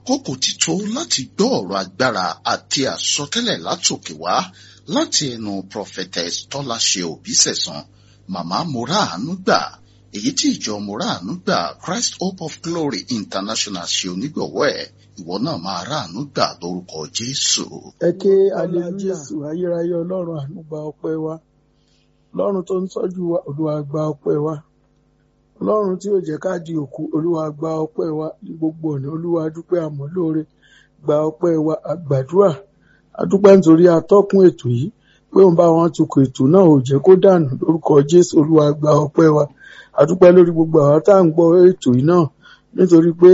àkókò ti tó láti gbọ́ ọ̀rọ̀ agbára àti àsọtẹ́lẹ̀ látòkè wá láti ẹnu prophetess tọ́láṣe òbísẹ̀sán màmá moraanu gbà èyí tí ìjọ moraanu gbà christ hope of glory international ṣe onígbọ̀wọ́ ẹ̀ ìwọ náà máa ráàánú gbà lórúkọ jésù. ẹ ké alẹ́ jésù ayérayé ọlọ́run àánú gba ọpẹ́ wa ọlọ́run tó ń tọ́jú wa olúwa gba ọpẹ́ wa ọlọ́run tí ò jẹ́ ká di òkú olúwa gba ọpẹ́ wa ní gbogbo ọ̀nà olúwa dúpẹ́ àmọ́ lóore gba ọpẹ́ wa àgbàdúrà adúpẹ́ nítorí atọ́kùn ètò yìí pé òun bá wọn tukọ̀ ètò náà ò jẹ́ kó dànù lórúkọ jésù olúwa gba ọpẹ́ wa adúpẹ́ lórí gbogbo àwọn tá à ń gbọ́ ètò yìí náà nítorí pé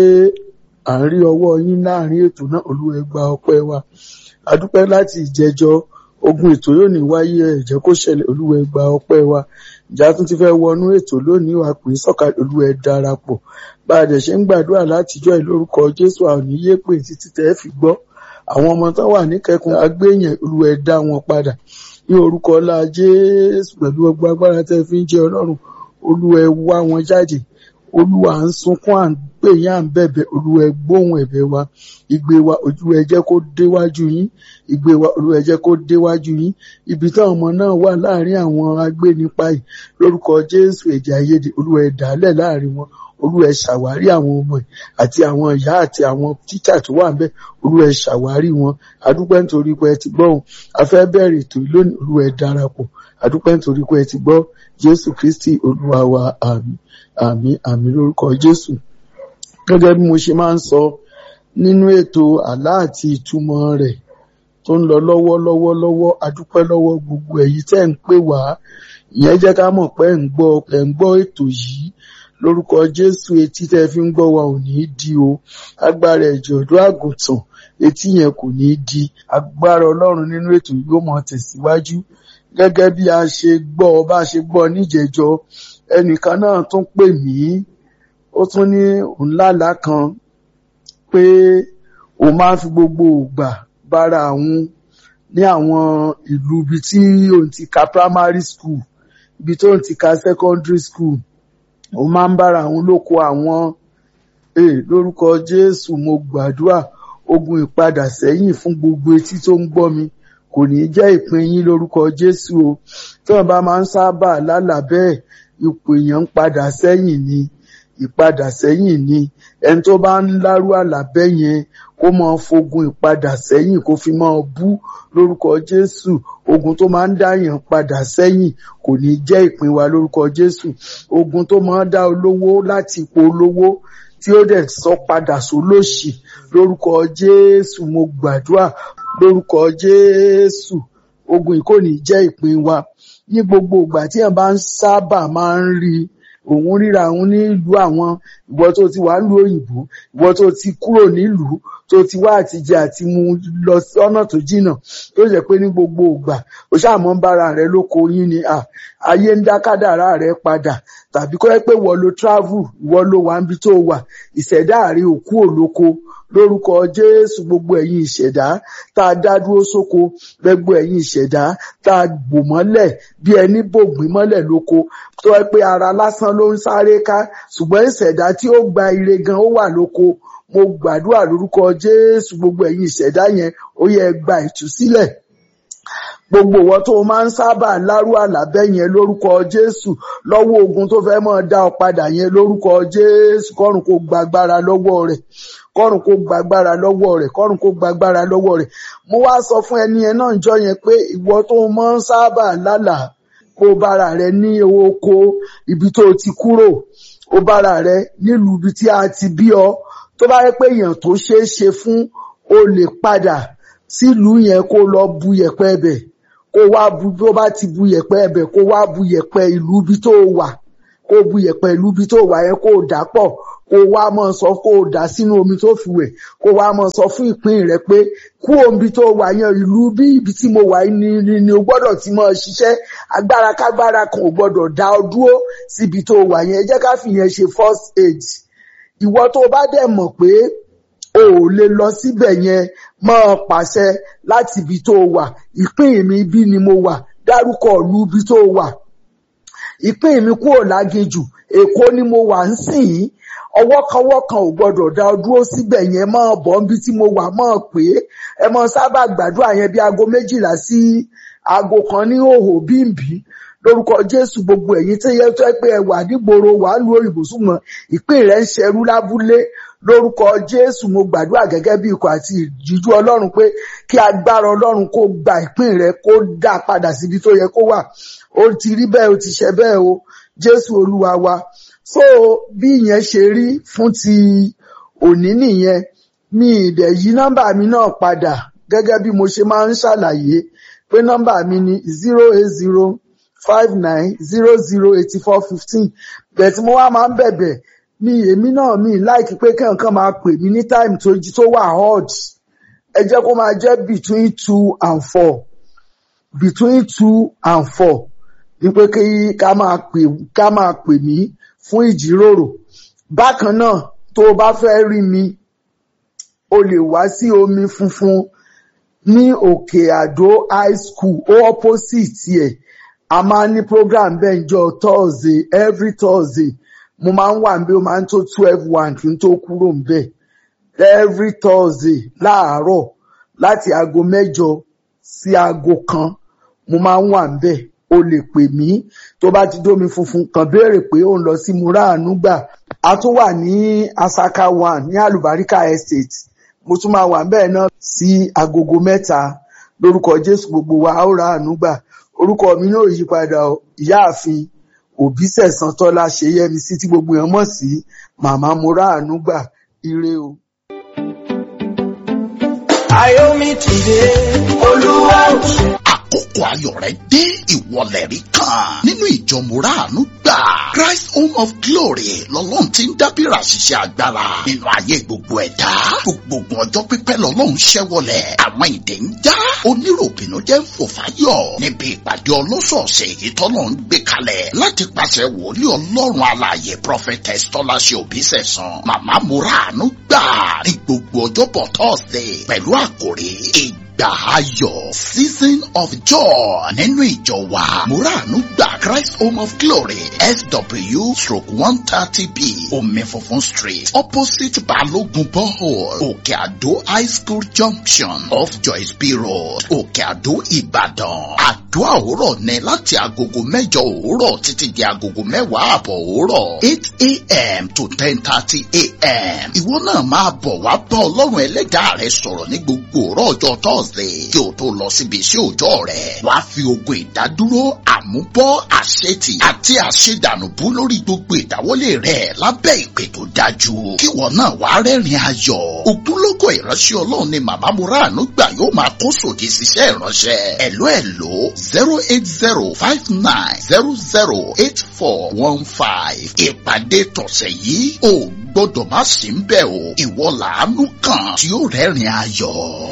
à ń rí ọwọ́ yín láàrin ètò náà olúwa gba ọpẹ́ wa adúpẹ́ láti ìjẹjọ ogun ètò yóò ní wáyé ẹ jẹ́ kó ṣẹlẹ̀ olúwa gba ọpẹ́ wa ìjà tún ti fẹ́ wọnú ètò lónìí wàá pè é sọ̀kalẹ̀ olúwa darapọ̀ bá a dẹ̀ ṣe ń gbàdúrà látijọ́ ẹ̀ lórúkọ jésù àwọn oníyé pè títí tẹ́ ẹ fi gbọ́ àwọn ọmọ tó wà níkẹkùn agbéyàn olúwa dá wọn padà ní orúkọ ọlá jésù pẹ̀lú ọgbà agbára tẹ́ fi ń jẹ ọlọ́run olúwa wá wọn jáde olúwa à ń sunkún à ń pè yín à ń bẹ̀bẹ̀ olúwa gbóhùn ẹ̀bẹ̀ wa ìgbé wa olúwa jẹ́ kó déwájú yín ìgbé wa olúwa jẹ́ kó déwájú yín ibi táwọn ọmọ náà wà láàrin àwọn agbénipa yìí lórúkọ jésù ẹ̀jẹ̀ àìyedè olúwa dàálẹ̀ láàrin wọn olúwa ṣàwárí àwọn ọmọ ẹ̀ àti àwọn ìyá àti àwọn tíṣà tó wà ńbẹ̀ olúwa ṣàwárí wọn adúpẹ́ nítorí pé ẹ ti gbọ́ ohun afẹ́ bẹ̀rẹ̀ ètò yìí lónìí olúwa darapọ̀ adúpẹ́ nítorí pé ẹ ti gbọ́ jésù kristi olúwa wa àmín àmín àmín lórúkọ jésù gẹ́gẹ́ bí mo ṣe máa ń sọ nínú ètò àlá àti ìtumọ̀ rẹ̀ tó ń lọ lọ́wọ́ lọ́wọ́ lọ́wọ́ adúpẹ́ lọ́wọ́ gbogbo èyí tẹ́ ń pè wá ìyẹn jẹ́ ká mọ̀ pé ẹ̀ ń gbọ́ ẹ̀ ń gbọ́ ètò yìí lórúkọ jésù etí tẹ́ fi ń gbọ́ wa ò ní í di o agbára ẹ̀jẹ̀ ọ̀dọ́ àgùntàn etí yẹn kò ní í di agbára ọlọ́run nínú ètò yìí yóò mọ tẹ̀síwájú gẹ́gẹ́ bí a ṣe gbọ́ bá a ṣe gbọ́ níjẹ̀jọ ẹnìkan náà tún pè mí ó tún ní òun lálàá kan pé òun máa ń fi gbogbo ògbà bára àwọn ní àwọn ìlú ibi tí òun ti ka primary school ibi tó ń ti ka secondary school òun máa ń bára àwọn lóko àwọn ee lórúkọ jésù mo gbàdúrà ogun ìpadà sẹ́yìn fún gbogbo etí tó ń gbọ́ mi kò ní jẹ́ ìpín yín lórúkọ jésù o tí wọ́n bá máa ń sábà lálàá bẹ́ẹ̀ ipò èèyàn ń padà sẹ́yìn ni ìpadà sẹ́yìn ni ẹni tó bá ń lárú àlàbẹ́ yẹn kó máa fogun ìpadà sẹ́yìn kó fi máa bú lórúkọ jésù ogun tó máa ń dáyàn padà sẹ́yìn kò ní jẹ́ ìpín wa lórúkọ jésù ogun tó máa ń dá olówó láti ipò olówó tí ó dẹ̀ sọ padà sólòṣì lórúkọ jésù mo gbàdúrà lórúkọ jésù ogun yìí kò ní jẹ́ ìpín wa ní gbogbo ìgbà tí èèyàn bá ń sábà máa ń rí òun ríra òun nílùú àwọn ìwọ tó ti wà nílùú òyìnbó ìwọ tó ti kúrò nílùú tó ti wá àtijẹ àti mu lọ sọ́nà tó jìnnà tó jẹ́ pé ní gbogbo ìgbà ó ṣàmọ ń bára rẹ lóko yín ni ayé ń dá kádàrá rẹ padà tàbí kọ́ ẹ pé wọ́n lo travel ìwọ ló wà níbi tó wà ìṣẹ̀dá rí òkú òlóko lórúkọ jésù gbogbo ẹ̀yin ìṣẹ̀dá tá a dá dúró sóko gbogbo ẹ̀yin ìṣẹ̀dá tá a bò mọ́lẹ̀ bí ẹni bògbín mọ́lẹ̀ lóko tó yẹ pé ara lásán ló ń sáré ká ṣùgbọ́n ìṣẹ̀dá tí ó gba ire gan ó wà lóko mo gbàdúrà lórúkọ jésù gbogbo ẹ̀yin ìṣẹ̀dá yẹn ó yẹ gba ìtúsílẹ̀ gbogbo ìwọ tó máa ń sábà lárú àlàbẹ́ yẹn lórúkọ jésù lọ́wọ́ ogun tó fẹ́ máa dá ọ padà yẹn lórúkọ jésù kọ́run kó gbàgbára lọ́wọ́ rẹ̀ kọ́run kó gbàgbára lọ́wọ́ rẹ̀ kọ́run kó gbàgbára lọ́wọ́ rẹ̀ mo wá sọ fún ẹni yẹn náà jọ yẹn pé ìwọ tó máa ń sábà lálàá kó bára rẹ ní oko ibi tó ti kúrò ó bára rẹ nílùú ibi tí a ti bí ọ tó bá yẹ pé èèyàn tó ṣeé ṣe fún o lè padà sílùú yẹn kó lọ bu yẹ̀pẹ̀ ẹbẹ̀ kó wá bu tó bá ti bu yẹ̀pẹ̀ ẹbẹ̀ kó wá bu yẹ̀pẹ̀ ìlú ibi tó wà kó bu yẹ̀pẹ̀ ìlú ibi tó wà yẹn kó dà pọ̀ kó wá mọ sọ kó dà sínú omi tó fi wẹ̀ kó wá mọ sọ fún ìpín rẹ pé kú omi tó wà yẹn ìlú bí ibi tí mo wà ní ni ni o gbọ́dọ̀ ti mọ ṣiṣẹ́ agbára kágbára kan ò gbọ́dọ̀ dá ọ dúró síbi tó wà yẹn ẹ jẹ́ ká fìyẹn ṣe first aid ìwọ tó bá dẹ̀ mọ̀ pé o ò lè lọ síbẹ̀ yẹn máa pàṣẹ láti ibi tó wà ìpín mi bí ni mo wà dárúkọ ìlú ibi tó wà ìpín mi kúrò láginjù èkó ni mo wà ń sìn yín ọwọ́kọwọ́ kan ò gbọ́dọ̀ dá ọ dúró síbẹ̀ yẹn máa bọ̀ níbi tí mo wà máa pé ẹ máa sábà gbàdúrà yẹn bí aago méjìlá sí aago kan ní òhò bímbí lórúkọ jésù gbogbo ẹ̀yin tí yẹ tó pé ẹ wà nígboro wà lu òyìnbó súnmọ́ ìpín rẹ̀ ń ṣerú lábúlé lórúkọ jésù mo gbàdúrà gẹ́gẹ́ bí ikọ̀ àti ìjíjú ọlọ́run pé kí agbára ọlọ́run kó gba ìpín rẹ̀ kó dá padà síbi tó yẹ kó wà ó ti rí bẹ́ẹ̀ ó ti ṣe bẹ́ẹ̀ o jésù olúwa wa so bí ìyẹn ṣe rí fún ti òní nìyẹn mi ìdẹ̀ yí nọ́mbà mi náà padà gẹ́gẹ́ bí mo ṣe máa ń ṣàlàyé pé nọ́mbà mi ni zero eight zero five nine zero zero eighty four fifteen bẹ́ẹ̀ tí mo wá máa ń bẹ̀bẹ̀ mi èmi náà mi láìkí pé kẹ́hìnkan máa pè mí ní time tó jí tó wà hot ẹ jẹ́ kó máa jẹ́ between two and four between two and four ní pé kí ká máa pè ká máa pè mí fún ìjíròrò bákan náà tó o bá fẹ́ rí mi o lè wá sí omi funfun ní òkè àdó high school ó opposite ẹ̀ a máa ní program bẹ́ẹ̀ njọ thursday every thursday mo máa ń wà níbẹ̀ ó máa ń tó twelve one kí n tó kúrò níbẹ̀ every thursday láàárọ̀ láti aago mẹ́jọ sí aago kan mo máa ń wà níbẹ̀ o lè pè mí tó bá ti dómi funfun kàn béèrè pé ó ń lọ sí muraanu gbà a tún wà ní asaka one ní alubarika estate mo tún máa wà bẹ́ẹ̀ náà sí agogo mẹ́ta lórúkọ jésù gbogbo wa ó ra àánú gbà orúkọ mi náà yí padà ìyáàfin òbí sẹ̀sán tọ́lá ṣe yẹmi sí tí gbogbo èèyàn mọ̀ sí màmá mo ra àánú gbà ire o. Ayomi tìde, Olúwa ò ṣe. àkókò ayọ̀ rẹ dé ìwọlẹ̀ rí kan nínú ìjọ mùràánú gbà Christ Home of Glory lọ́lọ́run ti ń dábìrà ṣiṣẹ́ agbára nínú ayé gbogbo ẹ̀dá gbogbo ọjọ́ pípẹ́ lọ́lọ́run ṣẹ́wọlẹ̀ àwọn ìdè ń já oníròbìnú jẹ́ ń fò fáyọ̀ níbi ìpàdé ọlọ́sọ̀ọ̀sẹ̀ èyí tọ́lọ́ ń gbé kalẹ̀ láti pàṣẹ wòlíì ọlọ́run alààyè prophetess tọ́láṣẹ òbísẹ̀sán màmá mùràánú gbà ní gbogbo ọjọ́bọ̀ Thursday pẹ̀lú àkòrí ìgbà ayọ̀ season of joy nínú ìjọ wa muranu gba christ home of glory sw stroke one thirty b omi funfun street opposite balogun borehole òkè àdó high school junction off joyce b road òkè àdó ìbàdàn àdúrà òwúrọ̀ ní láti agogo mẹ́jọ òwúrọ̀ títí di agogo mẹ́wàá àbọ̀ òwúrọ̀ eight a.m. to ten thirty a.m. ìwọ náà máa bọ̀ wá bá ọlọ́run ẹlẹ́dàá rẹ sọ̀rọ̀ ní gbogbo òwúrọ̀ ọjọ́ thursday kí o tó lọ síbi iṣẹ́ òòjọ́ rẹ̀ wàá fi ogun ìdádúró àmúbọ́ àṣetì àti àṣedànùbú lórí gbogbo ìdáwọ́lé rẹ̀ lábẹ́ ìpè tó dájú kí wọn náà wàá rẹ́rìn ayọ̀ ògúnlógó ìránṣẹ́ ọlọ́run ni màmá muranu gbà yóò máa kó sòdì síṣẹ́ ìránṣẹ́ ẹ̀ló ẹ̀ló zero eight zero five nine zero zero eight four one five ìpàdé tọ̀sẹ̀ yìí ò gbọ́dọ̀ má sí ń bẹ̀ o ìwọ làánú kan tí ó rẹ́rìn ayọ̀.